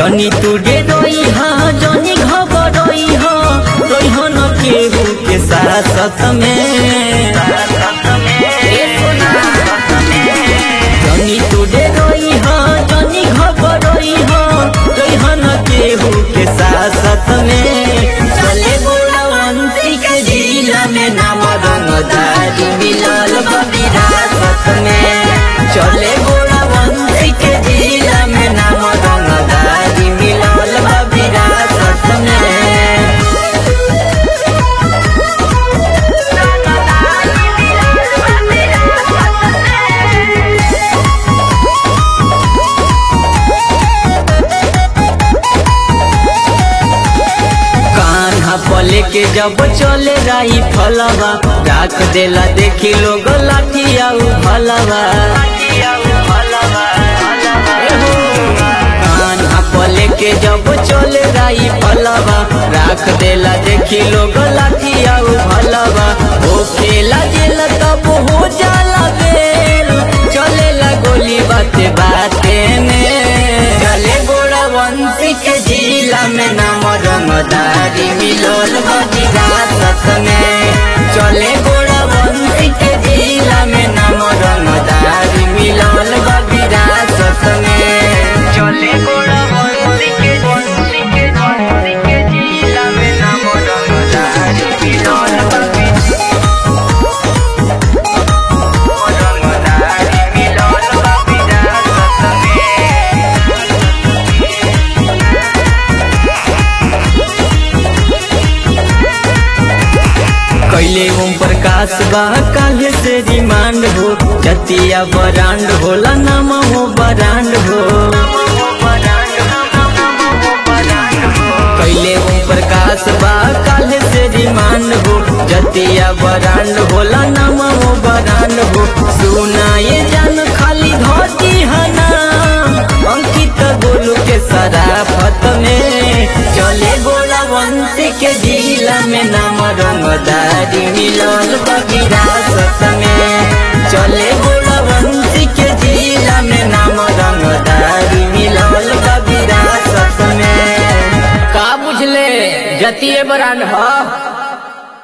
जनी तू डे रोई हा जनी घबरोई हा रोई हा न केहू के साथ में जनी तू डे रोई हा जनी घबरोई हा रोई हा न केहू के साथ में चले बुढ़ावंती के जिला में नाम रंगदारी मिलल विरासत में चले बुढ़ावंती के जिला में नाम रंगदारी मिलल विरासत में कान्हा पले के जब चले राई फलवा राख देला देखी लोग लाठिया फलवा कान्हा पले के जब चले राई फलवा राख देला देखी लोग लाठिया फलवा ओ खेला जेला तब हो जाला बेल चलेला गोली बाते बाते में चले गोड़ा वंशी के जिला में नाम रंगदारी मिलोल विरासत में चले गोड़ा वंशी के जिला में नाम रंगदारी मिलोल विरासत में चले गोड़ा वंशी के वंशी के वंशी के जिला में नाम रंगदारी मिलोल रंगदारी मिलोल विरासत में कैले ओम प्रकाश बा काले से रिमांड हो जतिया बरांड होला नाम हो बरांड हो कैले ओम प्रकाश बा काले से रिमांड हो जतिया बरांड होला नाम हो बरांड हो सुना ये जान खाली धोती हना अंकित गोलू के सराफत में चले गोला वंशी के जिला में नाम रंगदारी मिलल विरासत में चले गोला वंशी के जिला में नाम रंगदारी मिलल विरासत में का बुझले जतिये बरांड ह